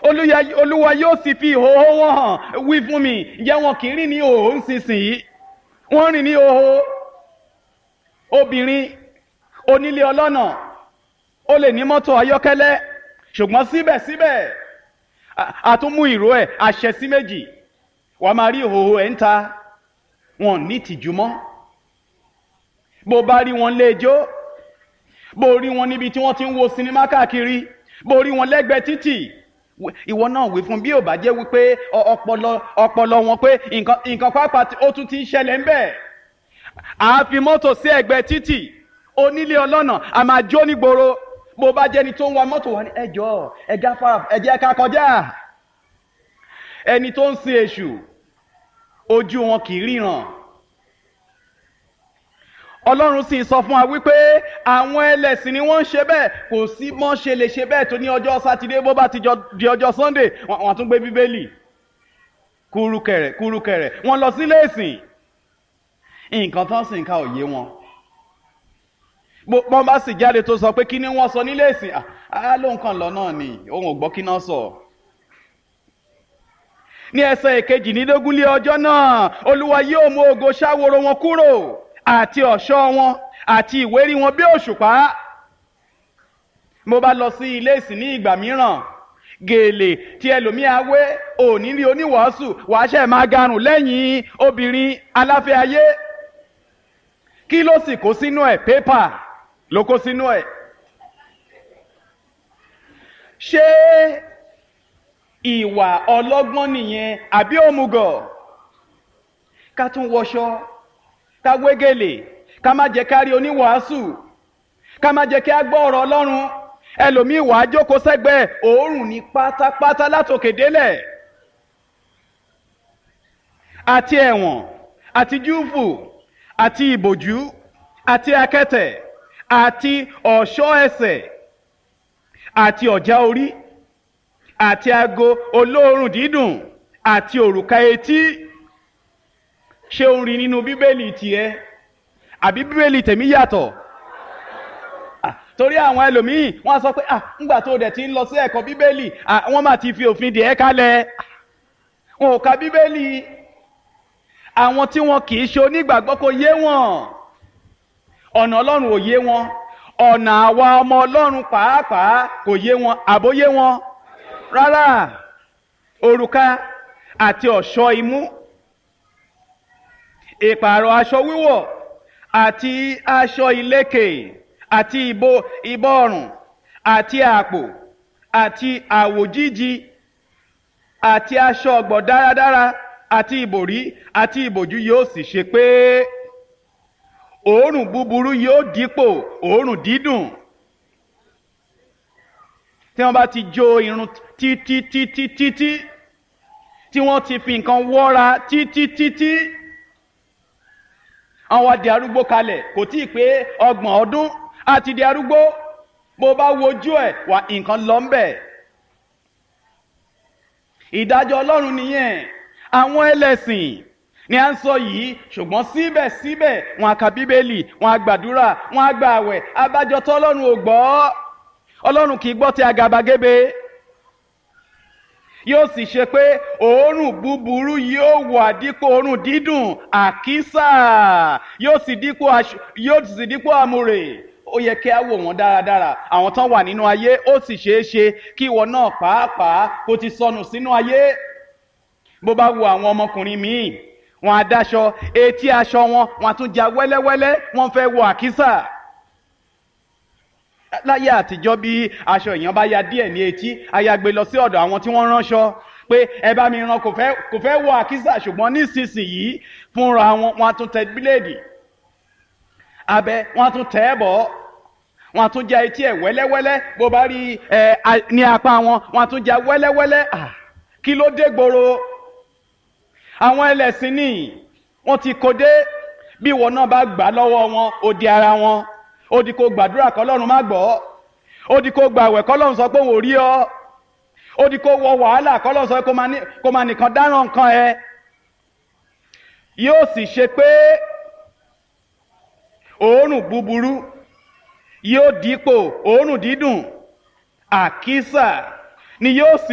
Olúya- olúwa yóò sì fi ìhòòhò wọn hàn wí fún mi ǹjẹ́ wọn kì í rìn ní ìhòòhò nísinsìnyí wọ́n rìn ní ìhòòhò obìnrin onílé ọlọ́nà ó lè ní mọ́tò ayọ́kẹ́lẹ́ ṣùgbọ́n síbẹ̀síbẹ̀ a- a tún mú ìró ẹ̀ àṣẹ sí méjì wàá máa rí ìhòòhò ẹ̀ ń ta wọn ò ní ìtìjú mọ́ bó bá rí wọn léjó bó rí wọn níbi tí wọ́n ti ń wo sinimá káàkiri bó rí wọn lẹ́gbẹ̀ẹ́ títì w- ìwọ náà wí fún bí ò bá jẹ́ wípé ọ- ọpọlọ ọpọlọ wọn pé nǹkan nǹkan pápá tí ó tún ti ń ṣẹlẹ̀ ń bẹ̀ à á fi mọ́tò sí ẹ̀gbẹ́ títì onílé ọlọ́nà a máa jó nígboro bó bá jẹ́ni tó ń wa mọ́tò wá ní ẹjọ́ ẹja fara ẹjẹ́ ká kọjá ẹni tó ń sin èṣù ojú wọn kì í ríran ọlọ́run sì sọ fún wa wípé àwọn ẹlẹ́sìn ni wọ́n ń ṣe bẹ́ẹ̀ kò sí mọ́ ṣe lè ṣe bẹ́ẹ̀ tó ní ọjọ́ sátidé bó bá ti jọ- di ọjọ́ sunday wọ́n wọ́n tún gbé bíbélì kúrúkẹrẹ kúrúkẹrẹ wọ́n lọ sílé ìsìn nǹkan tán sì ń ka òye wọn bó wọ́n bá sì jáde tó sọ pé kí ni wọ́n sọ nílé ìsìn à á ló nǹkan lọ náà ni òun ò gbọ́ kí náà sọ ní ẹsẹ̀ ìkejìlélógún lé ọjọ́ náà olúwa yóò mú ògo ṣáworo wọn kúrò àti ọ̀ṣọ́ wọn àti ìwérí wọn bí òṣùpá mo bá lọ sí ilé ìsìn ní ìgbà mìíràn gèlè tí ẹlòmíà wé òní rí oníwàásù wàá ṣe máa garùn lẹ́yìn obìnrin aláfẹ́ ayé kí ló sì kó sínú ẹ̀ pépà ló kó sínú ẹ̀ ṣé ìwà ọlọ́gbọ́n nìyẹn àbí òmùgọ̀ ká tún wọṣọ ká wégele ká má jẹ́ ká rí oníwàásù ká má jẹ́ kí á gbọ́ ọ̀rọ̀ ọlọ́run ẹlòmíì wàá jókòó sẹ́gbẹ̀ẹ́ òórùn ní pátápátá látòkè délẹ̀ àti ẹ̀wọ̀n àti júùfù àti ìbòjú àti akẹ́tẹ̀ àti ọ̀ṣọ́ ẹsẹ̀ àti ọ̀já orí àti ago olóòórùn dídùn àti òrùka etí ṣé o ń rí nínú bíbélì tiẹ̀ àbí bíbélì tèmi yàtọ̀ Ah, torí àwọn ẹlòmíì wọ́n á sọ pé ah ńgbà tó dẹ̀ ti ń lọ sí ẹ̀kọ́ bíbélì ah wọ́n máa ti fi òfin dè ẹ́ kalẹ̀ wọn ò ka bíbélì àwọn tí wọn kì í ṣe onígbàgbọ́ kò yé wọn ọ̀nà ọlọ́run ò yé wọn ọ̀nà àwa ọmọ ọlọ́run pàápàá kò yé wọn àbóyé wọn rárá òrùka àti ọ̀ṣọ́ imú ìpààrọ̀ aṣọ wíwọ̀ àti aṣọ ìlékè àti ìbò ìbọ̀rùn àti àpò àti àwòjíji àti aṣọ ọ̀gbọ̀ dáradára àti ìbòrí àti ìbòjú yóò sì ṣe pé òórùn búburú yóò dípò òórùn dídùn tí wọ́n bá ti jó irun títí títí títí tí wọ́n ti fi nǹkan wọ́ra títí títí àwọn á di arúgbó kalẹ̀ kò tí ì pé ọgbọ̀n ọdún á ti di arúgbó bó bá wojú ẹ̀ wà nǹkan lọ ń bẹ̀. ìdájọ́ ọlọ́run nìyẹn àwọn ẹlẹ́sìn ni à ń sọ yìí ṣùgbọ́n síbẹ̀síbẹ̀ wọn á ka bíbélì wọn á gbàdúrà wọn á gba àwẹ̀ abájọ tó ọlọ́run ò gbọ́ ọlọ́run kì í gbọ́ ti àgàbàgebè yóò sì ṣe pé òórùn búburú yóò wà dípò òórùn dídùn àkísà yóò sì dípò aṣ- yóò sì dípò àmùrè ó yẹ kí á wò wọ́n dáradára àwọn tán wà nínú ayé ó sì ṣeé ṣe kí ìwọ náà pàápàá kó ti sọnù sínú ayé bó bá wo àwọn ọmọkùnrin míì wọn á dáṣọ etí aṣọ wọn wọn á tún ja wẹ́lẹ́wẹ́lẹ́ wọ́n fẹ́ wọ àkísà láyé àtijọ́ bí aṣọ èèyàn bá ya díẹ̀ ní etí ayagbe lọ sí ọ̀dọ̀ àwọn tí wọ́n ránṣọ pé ẹ bá mi rán kò fẹ́ kò fẹ́ wọ àkísà ṣùgbọ́n nísinsìnyí fúnra wọn wọn á tún tẹ bíléèdì abẹ wọn á tún tẹ ẹ bọ̀ wọn á tún ja etí ẹ wẹ́lẹ́wẹ́lẹ́ bó bá rí ẹ a- ní apá wọn wọn á tún ja wẹ́lẹ́wẹ́lẹ́ Ah, kí ló dé gbòòrò àwọn ẹlẹ́sìn ní wọ́n ti kó dé bí ìwọ náà bá gbà lọ́wọ́ wọn ó di ara wọn ó di kó gbàdúrà kọ́lọ́run má gbọ́ ó di kó gbàwẹ̀ kọ́lọ́run sọ pé òun ò rí ọ ó di kó wọ wàhálà kọ́lọ́run sọ pé kó máa ní- kó máa nìkan dáràn nǹkan ẹ yóò sì ṣe pé òórùn búburú yóò dípò òórùn dídùn àkísà ni yóò sì.